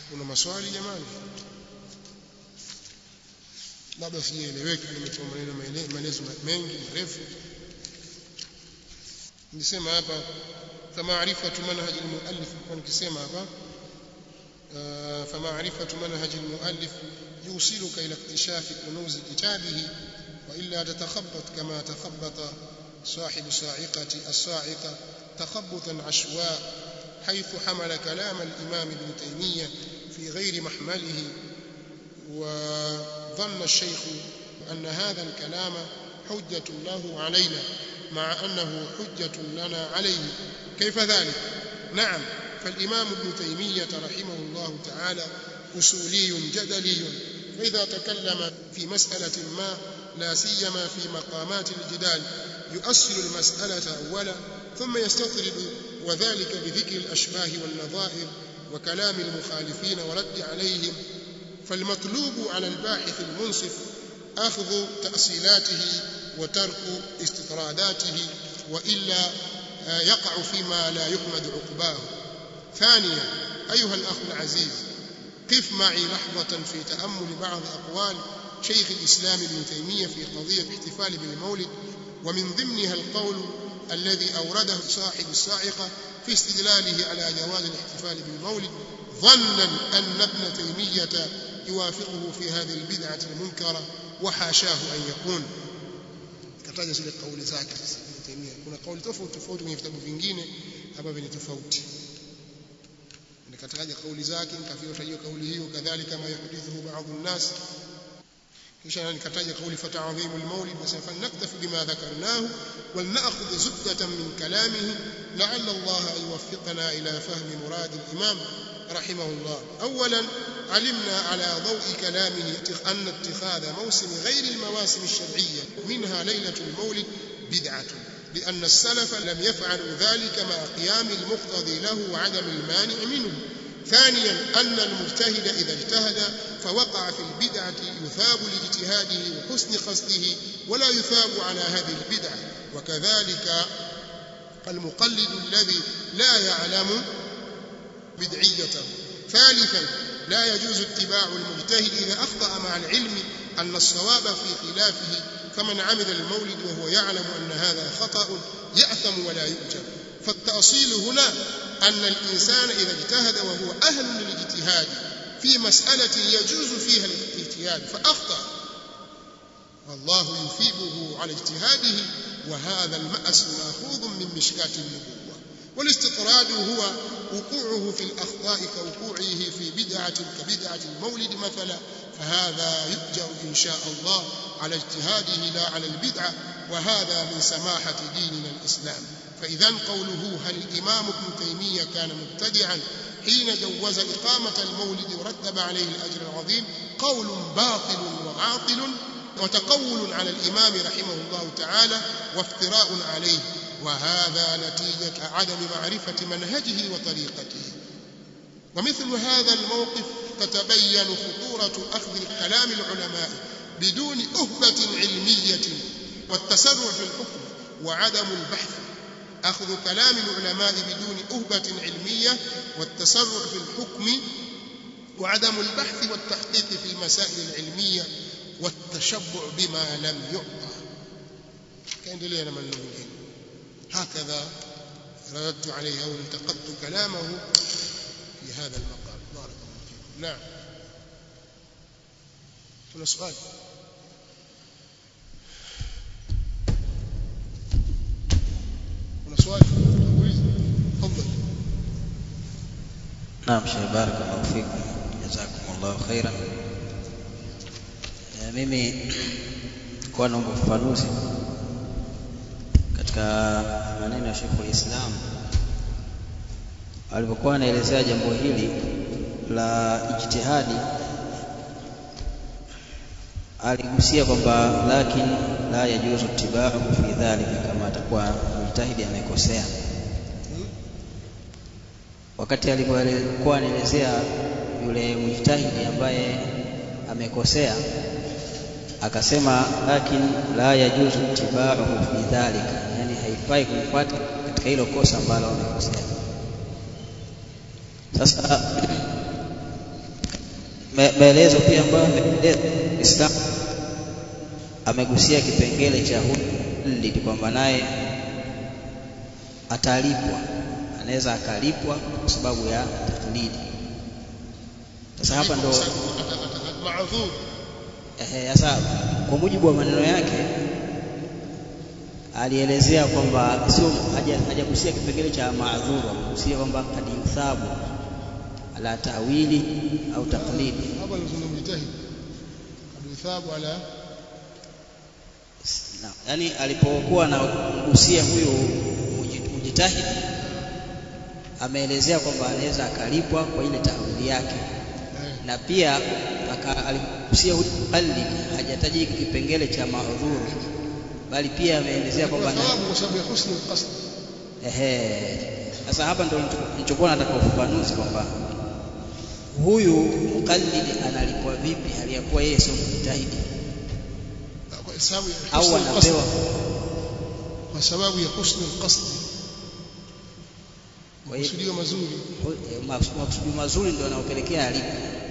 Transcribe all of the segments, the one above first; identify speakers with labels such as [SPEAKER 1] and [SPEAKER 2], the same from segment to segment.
[SPEAKER 1] kuna maswali jamani labda sijaeleweka nimetoa maneno maelezo mengi marefu nilisema hapa فمعرفة منهج المؤلف كان كسيما هذا فمعرفة منهج المؤلف يوصلك إلى اكتشاف كنوز كتابه وإلا تتخبط كما تخبط صاحب الصاعقة الصاعقة تخبطا عشواء حيث حمل كلام الإمام ابن تيمية في غير محمله وظن الشيخ أن هذا الكلام حجة له علينا مع أنه حجة لنا عليه كيف ذلك؟ نعم فالإمام ابن تيمية رحمه الله تعالى أصولي جدلي فإذا تكلم في مسألة ما لا سيما في مقامات الجدال يؤصل المسألة أولا ثم يستطرد وذلك بذكر الأشباه والنظائر وكلام المخالفين ورد عليهم فالمطلوب على الباحث المنصف أخذ تأصيلاته وترك استطراداته وإلا يقع فيما لا يحمد عقباه ثانيا أيها الأخ العزيز قف معي لحظة في تأمل بعض أقوال شيخ الإسلام ابن تيمية في قضية الاحتفال بالمولد ومن ضمنها القول الذي أورده صاحب الصاعقة في استدلاله على جواز الاحتفال بالمولد ظنا أن ابن تيمية يوافقه في هذه البدعة المنكرة وحاشاه أن يكون kataja zile kauli zake sasa Ibn Taymiyyah kuna kauli tofauti tofauti kwenye vitabu vingine ambavyo ni tofauti nikataja kauli zake nikafikia kauli hiyo kadhalika ma yahdithu baadhi الناس kisha nikataja kauli fata'dhim al-mawlid wa sawfa naktafi bima dhakarnahu wal na'khudh zubdatan min kalamihi la'alla Allah yuwaffiqana ila fahmi murad al-imam رحمه الله أولا علمنا على ضوء كلامه أن اتخاذ موسم غير المواسم الشرعية منها ليلة المولد بدعة لأن السلف لم يفعلوا ذلك مع قيام المقتضي له وعدم المانع منه ثانيا أن المجتهد إذا اجتهد فوقع في البدعة يثاب لاجتهاده وحسن قصده ولا يثاب على هذه البدعة وكذلك المقلد الذي لا يعلم بدعيته ثالثا لا يجوز اتباع المجتهد إذا أخطأ مع العلم أن الصواب في خلافه فمن عمل المولد وهو يعلم أن هذا خطأ يأثم ولا يؤجر فالتأصيل هنا أن الإنسان إذا اجتهد وهو أهل للاجتهاد في مسألة يجوز فيها الاجتهاد فأخطأ والله يثيبه على اجتهاده وهذا المأس مأخوذ من مشكاة النبوة والاستطراد هو وقوعه في الأخطاء كوقوعه في بدعة كبدعة المولد مثلا فهذا يؤجر إن شاء الله على اجتهاده لا على البدعة وهذا من سماحة ديننا الإسلام فإذا قوله هل الإمام ابن تيمية كان مبتدعا حين جوز إقامة المولد ورتب عليه الأجر العظيم قول باطل وعاطل وتقول على الإمام رحمه الله تعالى وافتراء عليه وهذا نتيجة عدم معرفة منهجه وطريقته ومثل هذا الموقف تتبين خطورة أخذ كلام العلماء بدون أهبة علمية والتسرع في الحكم وعدم البحث أخذ كلام العلماء بدون أهبة علمية والتسرع في الحكم وعدم البحث والتحقيق في المسائل العلمية والتشبع بما لم يعطى كان لنا من نقول هكذا رددت عليه أو انتقدت كلامه في هذا المقام بارك الله فيكم نعم هنا سؤال هنا سؤال تفضل
[SPEAKER 2] نعم شيخ بارك الله فيكم جزاكم الله خيرا mimi kwa naomba ufafanuzi katika maneno ya Sheikh Islam alipokuwa anaelezea jambo hili la ijtihadi aligusia kwamba lakin la yajuzu tibau fi dhalika kama atakuwa mjtahidi amekosea wakati alipokuwa anaelezea yule mjtahidi ambaye amekosea akasema lakin la yajuzu tibauhu fi dhalika yani haifai kumfuata katika hilo kosa ambalo amekosea sasa maelezo pia ambayo ameeleza Islam amegusia kipengele cha hulid kwamba naye atalipwa anaweza akalipwa kwa sababu ya taklidi sasa hapa ndo
[SPEAKER 1] maadhur
[SPEAKER 2] ehe sasa kwa mujibu wa maneno yake alielezea kwamba sio hajagusia kipengele cha maadhuru amegusia kwamba kad yuthabu ala tawili au taklidi
[SPEAKER 1] hapa lazima mjitahidi kad yuthabu ala
[SPEAKER 2] na, yani alipokuwa anagusia huyu mujitahidi ameelezea kwamba anaweza akalipwa kwa ile tawili yake na pia aligusia huyu muqallid hajataji hiki kipengele cha maudhuru bali pia ameelezea kwamba
[SPEAKER 1] thawabu kwa sababu ya husni alqasd
[SPEAKER 2] ehe sasa hapa ndio nilichokuwa nataka ufafanuzi kwamba huyu muqallid analipwa vipi hali ya kuwa yeye sio mjitahidi
[SPEAKER 1] kwa sababu ya
[SPEAKER 2] au
[SPEAKER 1] husni alqasd
[SPEAKER 2] anapewa
[SPEAKER 1] kwa sababu ya husni alqasd
[SPEAKER 2] Kwa hiyo-
[SPEAKER 1] kusudio mazuri
[SPEAKER 2] makusudi mazuri ndio yanayopelekea alipo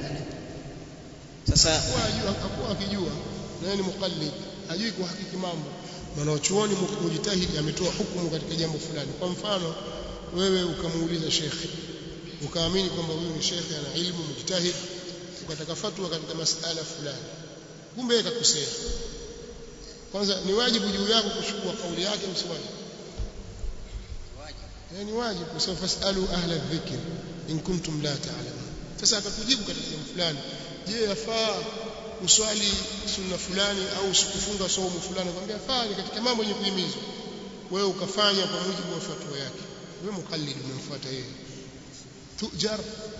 [SPEAKER 2] sasa
[SPEAKER 1] hakuwa ajua hakuwa akijua na yeye ni muqallid hajui kuhakiki mambo mwanachuoni mujitahidi ametoa hukumu katika jambo fulani kwa mfano wewe ukamuuliza shekhe ukaamini kwamba huyu ni shekhe ana ilmu mujtahid ukataka fatwa katika masala fulani kumbe yeye kakosea kwanza ni wajibu juu yako kuchukua kauli yake au si wajibu Eh, ni wajibu kwa sababu fasalu ahla dhikr in kuntum la ta'lamun sasa akakujibu katika jambo fulani je yafaa uswali sunna fulani au sikufunga saumu fulani kwambia fanya katika mambo yenye kuhimizwa wewe ukafanya kwa mujibu wa fatwa yake wewe mukallid umemfuata yeye tujar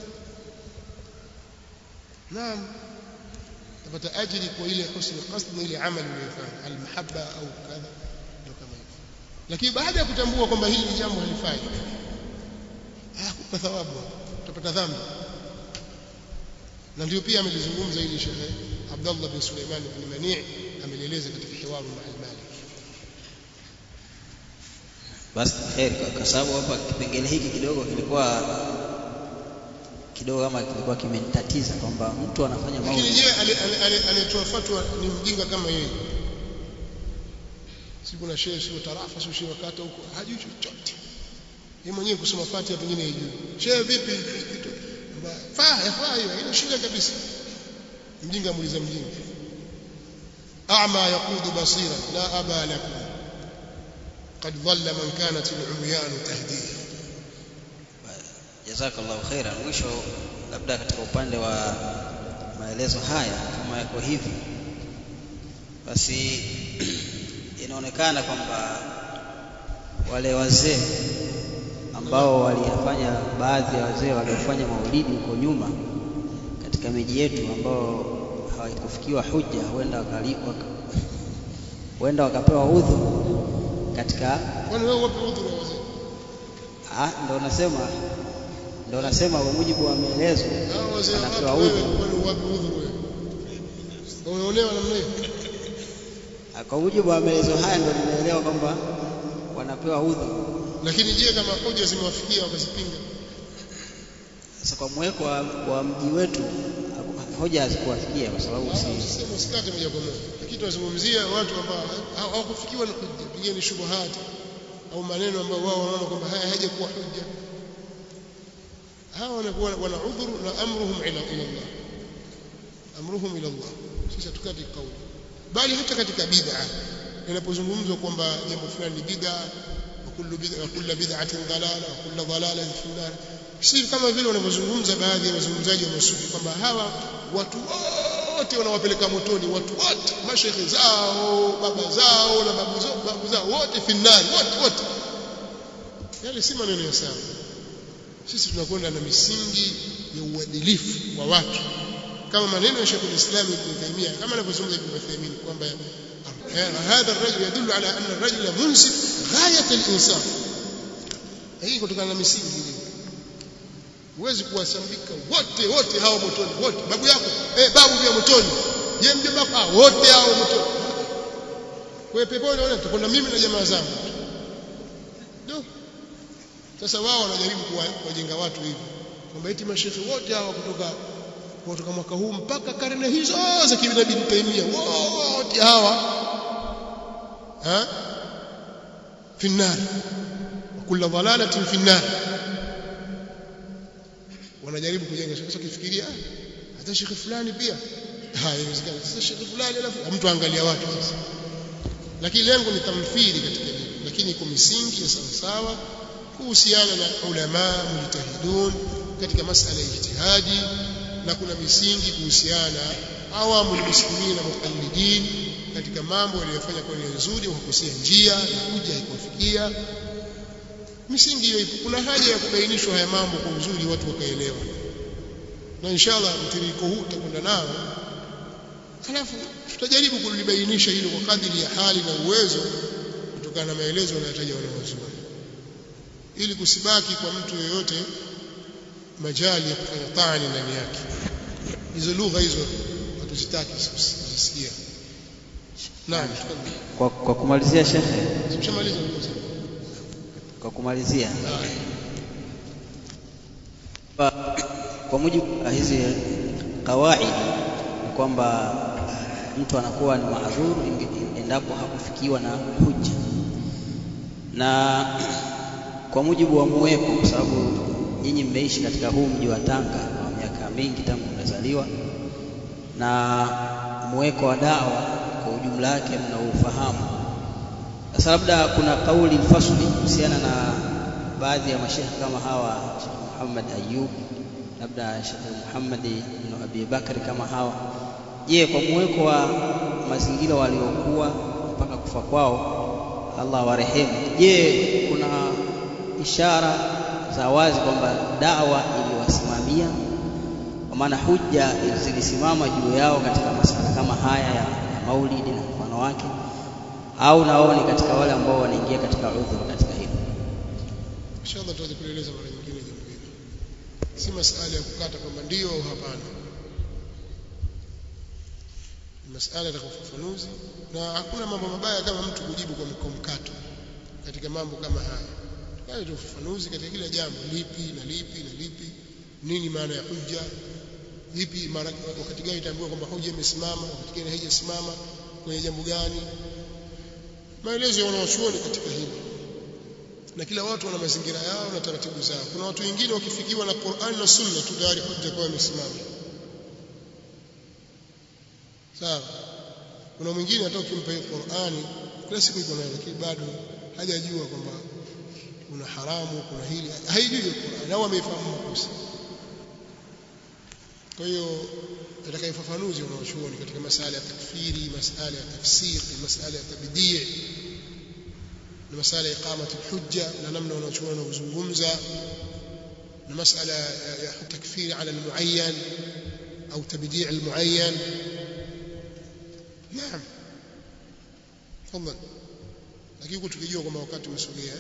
[SPEAKER 1] naam tapata ajiri kwa ile husni qasd na ile amali uliyofanya almahabba au kadha ndio kama hivyo lakini baada ya kutambua kwamba hili ni jambo halifai hakupa thawabu utapata dhambi na ndio pia amelizungumza hili Sheikh Abdullah bin Suleiman bin Mani' amelieleza katika hiwaru ma al-Malik
[SPEAKER 2] basi heri kwa- kwa sababu hapa kipengele hiki kidogo kilikuwa kidogo kama kilikuwa kimenitatiza kwamba mtu anafanya
[SPEAKER 1] lakini
[SPEAKER 2] maulid
[SPEAKER 1] je ale- ale- ale- anayetoa fatwa ni mjinga kama yeye si kuna shehe sio tarafa sio shehe wakata huko hajui chochote yeye mwenyewe kusoma fatiha pengine hajui shehe vipi kitu faa yafaa hiyo haina shida kabisa mjinga muuliza mjinga a'ma yaqudu basira la aba lakum قد ضل من كانت العميان تهديه
[SPEAKER 2] jazakallahu khairan mwisho labda katika upande wa maelezo haya kama yako hivi basi inaonekana kwamba wale wazee ambao waliyafanya baadhi ya wazee waliofanya maulidi huko nyuma katika miji yetu ambao hawakufikiwa hujja huenda wakali, waka, huenda wakapewa udhu katika
[SPEAKER 1] kwani wewe wapi udhuru wa wazee
[SPEAKER 2] ah, ndo nasema ndo nasema kwa mujibu wa maelezo
[SPEAKER 1] hao wazee
[SPEAKER 2] anapewa
[SPEAKER 1] wapi wewe
[SPEAKER 2] udhu
[SPEAKER 1] kwani wapi udhuru wewe umeonewa namna hiyo
[SPEAKER 2] Ah, kwa mujibu wa maelezo haya ndo nimeelewa kwamba wanapewa udhu
[SPEAKER 1] lakini je kama hoja zimewafikia wakazipinga
[SPEAKER 2] sasa kwa mweko wa, wa mji wetu haku- hoja hazikuwafikia kwa sababu si
[SPEAKER 1] sema usikate moja kwa moja lakini tunazungumzia watu ambao haw- hawakufikiwa na hujja pengine shubuhati au maneno ambayo wao wanaona kwamba haya hajakuwa hujja hawa wanakuwa wana udhuru na amruhum ila ila Allah amruhum ila Allah sisi hatukati kauli bali hata katika bid'a inapozungumzwa kwamba jambo fulani ni bid'a wa kullu bid'a wa kullu bid'atin dalala wa kullu dalalatin fi nar si kama vile wanavyozungumza baadhi ya wazungumzaji wa masufi kwamba hawa watu wote wanawapeleka motoni watu wote mashekhe zao baba zao na babu zao babu zao wote finari wote wote yale si maneno ya sawa sisi tunakwenda na misingi ya uadilifu wa watu kama maneno ya Sheikh al-Islam Ibn Taymiyyah kama anavyozungumza Ibn Uthaymeen kwamba هذا الرجل يدل على أن الرجل منصف غاية الإنصاف hii kutokana na misingi ile huwezi kuwasambika wote wote hao motoni wote babu yako eh babu pia motoni je mjomba wako ah, wote hao motoni kwa peponi unaona tutakwenda mimi na jamaa zangu ndio sasa wao wanajaribu kuwa- kuwajenga watu hivi kwamba eti mashehe wote hawa kutoka kutoka mwaka huu mpaka karne hizo za kina Ibn Taymiyyah wote hawa ha fi النار وكل ضلاله في النار wanajaribu kujenga sasa kifikiria hata shekhi fulani pia haiwezekani sasa shekhi fulani alafu mtu angalia watu sasa lakini lengo ni tamthili katika dini lakini iko misingi ya sawa sawa kuhusiana na ulama mujtahidun katika masala ya ijtihadi na kuna misingi kuhusiana na awamu muslimina muqallidin katika mambo waliyofanya kwa nia nzuri wakakosea njia na kuja haikuwafikia misingi hiyo ipo kuna haja ya kubainishwa haya mambo kwa uzuri watu wakaelewa na inshallah mtiririko huu utakwenda nao halafu tutajaribu kulibainisha hilo kwa kadiri ya hali na uwezo kutokana na maelezo yanayotaja wanawazuoni ili kusibaki kwa mtu yeyote majali ya kufanya taani ndani yake hizo lugha hizo hatuzitaki kuzisikia naam
[SPEAKER 2] kwa, kwa kumalizia shekhe
[SPEAKER 1] tumeshamaliza
[SPEAKER 2] kwa kumalizia kwa, kwa mujibu wa hizi kawaidi ni kwamba mtu anakuwa ni maadhuru endapo hakufikiwa na hujja na kwa mujibu wa muweko kwa sababu nyinyi mmeishi katika huu mji wa Tanga kwa miaka mingi tangu mmezaliwa na muweko wa dawa kwa ujumla wake mnaufahamu sasa labda kuna kauli fasli kuhusiana na baadhi ya mashehe kama hawa Sheikh Muhammad Ayub labda Sheikh Muhammad ibn Abi Bakari kama hawa je kwa muweko wa mazingira waliokuwa mpaka kufa kwao Allah warehemu je kuna ishara za wazi kwamba dawa iliwasimamia kwa maana hujja zilisimama juu yao katika masala kama haya ya, ya maulidi na mfano wake au na wao ni katika wale ambao wanaingia katika udhuru katika hilo
[SPEAKER 1] inshallah tutaweza kueleza mara nyingine jambo hili si masala ya kukata kwamba ndio au hapana ni masala ya ufafanuzi na hakuna mambo mabaya kama mtu kujibu kwa mkato katika mambo kama haya bali ufafanuzi katika kila jambo lipi na lipi na lipi nini maana ya hujja lipi mara wakati gani itaambiwa kwamba hujja imesimama wakati gani haijasimama kwenye jambo gani maelezo ya wanawachuoni katika hili na kila watu wana mazingira yao na taratibu zao kuna watu wengine wakifikiwa na Qur'an na Sunna tu tayari hujja kwa imesimama sawa kuna mwingine hata ukimpa hii Qur'ani kila siku iko nayo lakini bado hajajua kwamba kuna haramu kuna hili haijui Qur'an au ameifahamu makosa kwa hiyo nataka ufafanuzi unaochuoni katika masala ya takfiri masala ya tafsiri masala ya tabdii na masala ya iqamati hujja na namna wanaochuoni wanazungumza na masala ya takfiri ala almuayyan au tabdii almuayyan naam tafadhali lakini huko tukijua kwamba wakati umesogea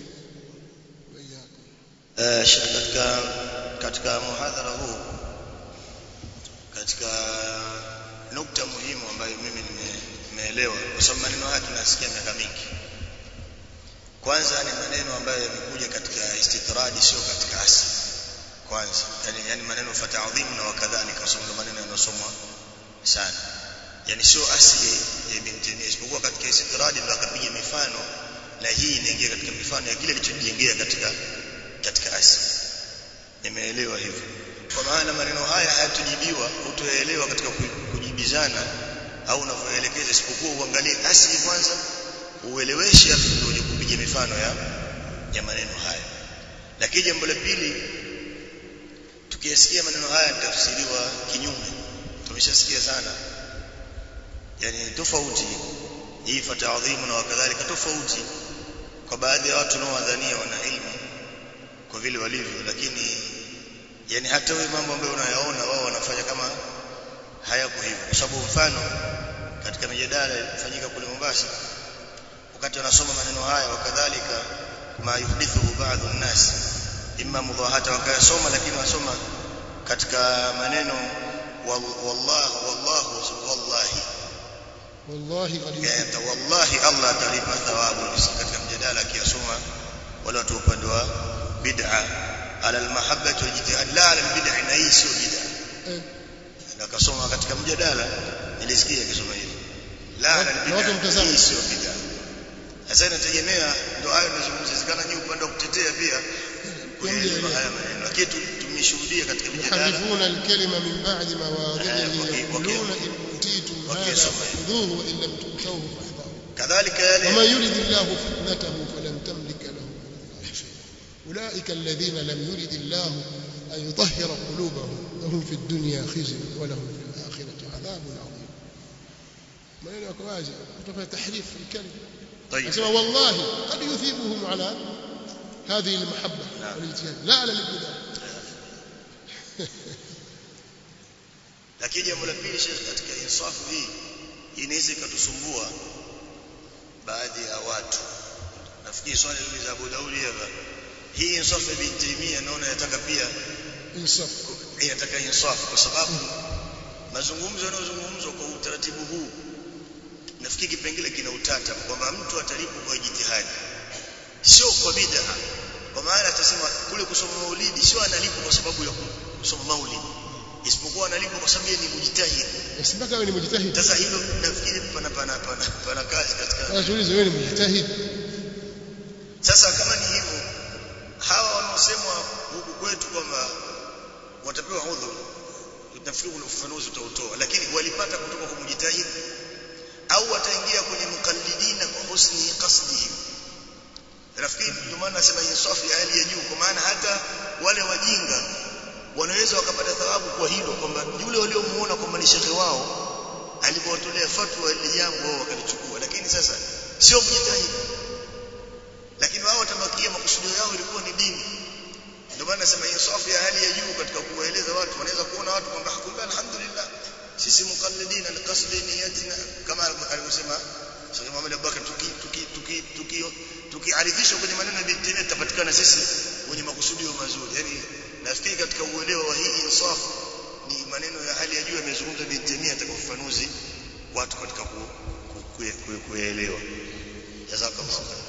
[SPEAKER 3] eh katika katika muhadhara huu katika nukta muhimu ambayo mimi nimeelewa kwa sababu maneno haya tunasikia miaka mingi kwanza ni maneno ambayo yamekuja katika istitradi sio katika asli kwanza yani, yani maneno fata'dhim na wakadhalika kwa sababu maneno yanasomwa sana yani sio asli ya Ibn Taymiyyah isipokuwa katika istitradi ndo akapiga mifano na hii inaingia katika mifano ya kile kilichojengea katika katika asli nimeelewa hivyo kwa maana maneno haya hayatujibiwa utoelewa katika kujibizana au unavyoelekeza isipokuwa uangalie asili kwanza ueleweshe afu ndio uje kupiga mifano ya ya maneno haya lakini jambo la pili tukiyasikia maneno haya nitafsiriwa kinyume tumeshasikia sana yani tofauti hii fata'dhimu na wakadhalika tofauti kwa baadhi ya watu wanaodhania wana ilmu kwa vile walivyo lakini yani hata wewe mambo ambayo unayaona wao wanafanya kama hayako hivyo kwa sababu mfano katika mijadala ilifanyika kule Mombasa wakati wanasoma maneno haya wakadhalika ma yuhdithu ba'dhu an-nas imma mudahata wakayasoma lakini wasoma katika maneno wallahu wallahu wallahi
[SPEAKER 1] wallahi
[SPEAKER 3] qad wallahi Allah atalipa thawabu katika mjadala akiyasoma wale watu upande wa bid'a على المحبة والجهاد لا على البدع نهي سوء بدع kasoma katika mjadala nilisikia akisoma hivyo la
[SPEAKER 1] Na watu mtazamo.
[SPEAKER 3] hii sio bid'a sasa inategemea ndio hayo tunazungumzia zikana ni upande wa kutetea pia kueleza haya maneno lakini tu- tumeshuhudia katika mjadala
[SPEAKER 1] يحرفون الكلمة من بعد مواضعه
[SPEAKER 3] آه، وكي-
[SPEAKER 1] يقولون
[SPEAKER 3] وكي-
[SPEAKER 1] إن أوتيتم
[SPEAKER 3] وكي
[SPEAKER 1] هذا
[SPEAKER 3] يسمع.
[SPEAKER 1] فخذوه وإن لم تؤتوه فاحذروا
[SPEAKER 3] kadhalika yale
[SPEAKER 1] ومن يرد الله فتنته فلن تملك له من الله شيئا أولئك الذين لم يرد الله أن يطهر قلوبهم لهم في الدنيا خزي ولهم في الآخرة عذاب عظيم maneno yako wazi kutofanya tahrif الكلمة
[SPEAKER 3] طيب
[SPEAKER 1] أسمع والله قد يثيبهم على هذه المحبة
[SPEAKER 3] نعم.
[SPEAKER 1] والاجتهاد لا على الابتداء
[SPEAKER 3] lakini jambo la pili Sheikh katika insafu hii inaweza ikatusumbua baadhi ya watu nafikiri swali hili za Abu Daudi hapa hii insafu ya Ibn Taymiyyah naona inataka pia
[SPEAKER 1] إنصاف
[SPEAKER 3] inataka insafu kwa sababu mazungumzo yanayozungumzwa kwa utaratibu huu nafikiri kipengele kina utata kwamba mtu atalipwa kwa jitihadi sio kwa bid'a kwa maana atasema kule kusoma maulidi sio analipwa kwa sababu ya kusoma maulidi isipokuwa analipwa kwa sababu yeye ni mujitahid
[SPEAKER 1] بس mpaka wewe ni mujtahid
[SPEAKER 3] sasa hilo nafikiri pana pana pana, pana kazi katika
[SPEAKER 1] sasa tuulize wewe ni mujtahid
[SPEAKER 3] sasa kama ni hivyo hawa wanaosemwa huku kwetu kwamba watapewa udhur nafikiri kuna ufafanuzi utautoa lakini walipata kutoka kwa mujitahid au wataingia kwenye mukallidina kwa husni qasdihim nafikiri ndio maana nasema insafu ya hali ya juu kwa maana hata wale wajinga wanaweza wakapata thawabu kwa hilo kwamba yule waliomuona kwamba ni shekhe wao alipowatolea fatwa ile jambo wao wakalichukua lakini sasa sio mjitahidi lakini wao watabakia makusudio yao ilikuwa ni dini ndio maana nasema insafu ya hali ya juu katika kuwaeleza watu wanaweza kuona watu kwamba kumbe alhamdulillah sisi muqallidina liqasdi niyatina kama alivyosema Sheikh Muhammad Abubakar tuki tuki tuki tuki tukiarifishwa kwenye maneno ya Ibn tutapatikana sisi wenye makusudio mazuri yani nafikiri katika uelewa wa hii insaf ni maneno ya hali ya juu yamezungumza Ibn Taymiyyah katika ufafanuzi watu katika ku, ku, ku, ku, kuelewa jazakallahu khair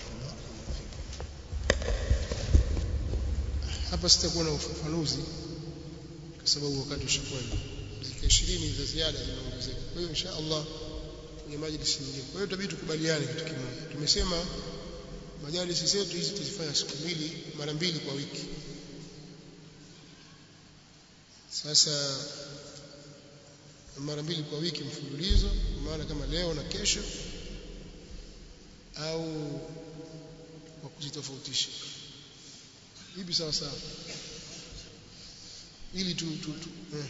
[SPEAKER 1] hapa sitakuwa na ufafanuzi kwa sababu wakati ushakwenda dakika 20 za ziada zinaongezeka kwa hiyo insha Allah kwenye majlisi nyingine kwa hiyo tutabidi tukubaliane kitu kimoja tumesema majalisi zetu hizi tuzifanya siku mbili mara mbili kwa wiki sasa mara mbili kwa wiki mfululizo kwa maana kama leo na kesho au kwa kuzitofautisha hivi sawa sawa ili tu, tu, tu eh.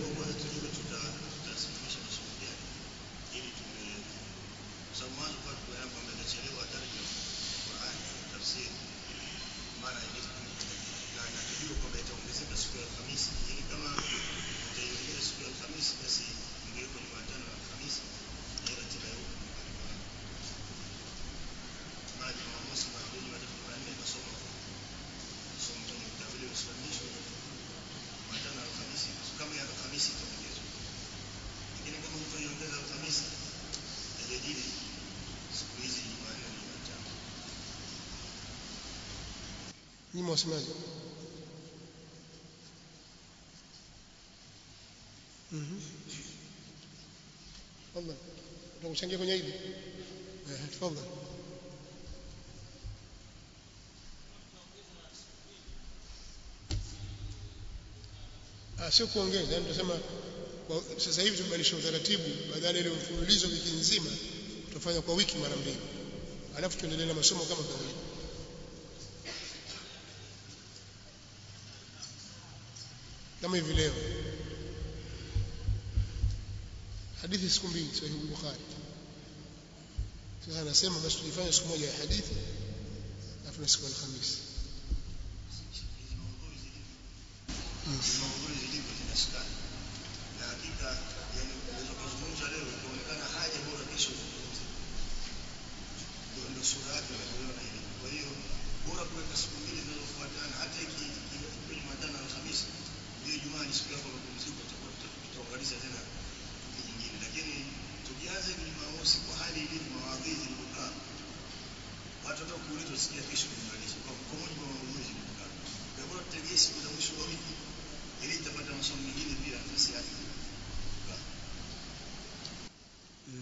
[SPEAKER 1] Nyinyi mwasemaje? Mhm. Tafadhali. Utakuchangia kwenye hili? Eh, tafadhali. Ah, sio kuongeza, yani tunasema kwa sasa hivi tumebadilisha utaratibu badala ile mfululizo wiki nzima tutafanya kwa wiki mara mbili. Alafu tuendelee na masomo kama kawaida. kama hivi leo hadithi siku mbili sahihi Bukhari sasa anasema basi tujifanye siku moja ya hadithi alafu na siku ya Alhamisi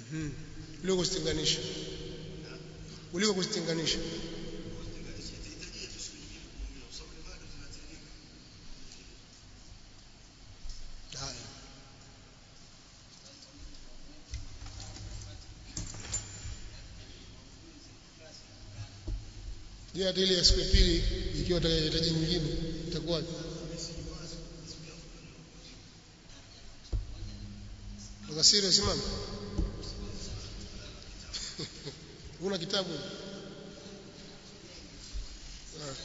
[SPEAKER 1] mhm kuliko kuzitenganisha kuliko kuzitenganisha haya Je, hata ile ya siku ya pili ikiwa utakahitaji nyingine itakuwaje? Tukasiri simama. Una kitabu? Ah.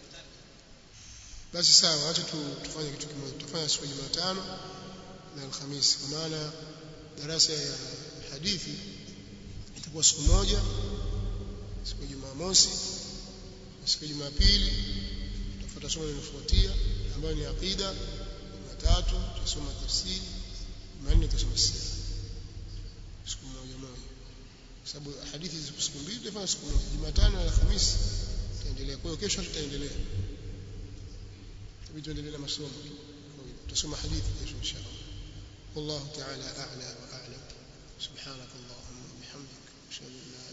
[SPEAKER 1] Basi sawa, acha tu tufanye kitu kimoja. Tutafanya siku ya Jumatano na Alhamisi kwa maana darasa ya hadithi itakuwa siku moja siku ya Jumamosi siku ya Jumapili tutafuata somo linalofuatia ambayo ni aqida Jumatatu tutasoma tafsiri Jumanne tutasoma sira siku moja moja kwa sababu hadithi ziko siku mbili tutafanya siku moja Jumatano na Alhamisi tutaendelea kwa hiyo kesho tutaendelea tabii tuendelee na masomo tutasoma hadithi kesho inshallah والله تعالى أعلى وأعلم سبحانك اللهم وبحمدك أشهد أن لا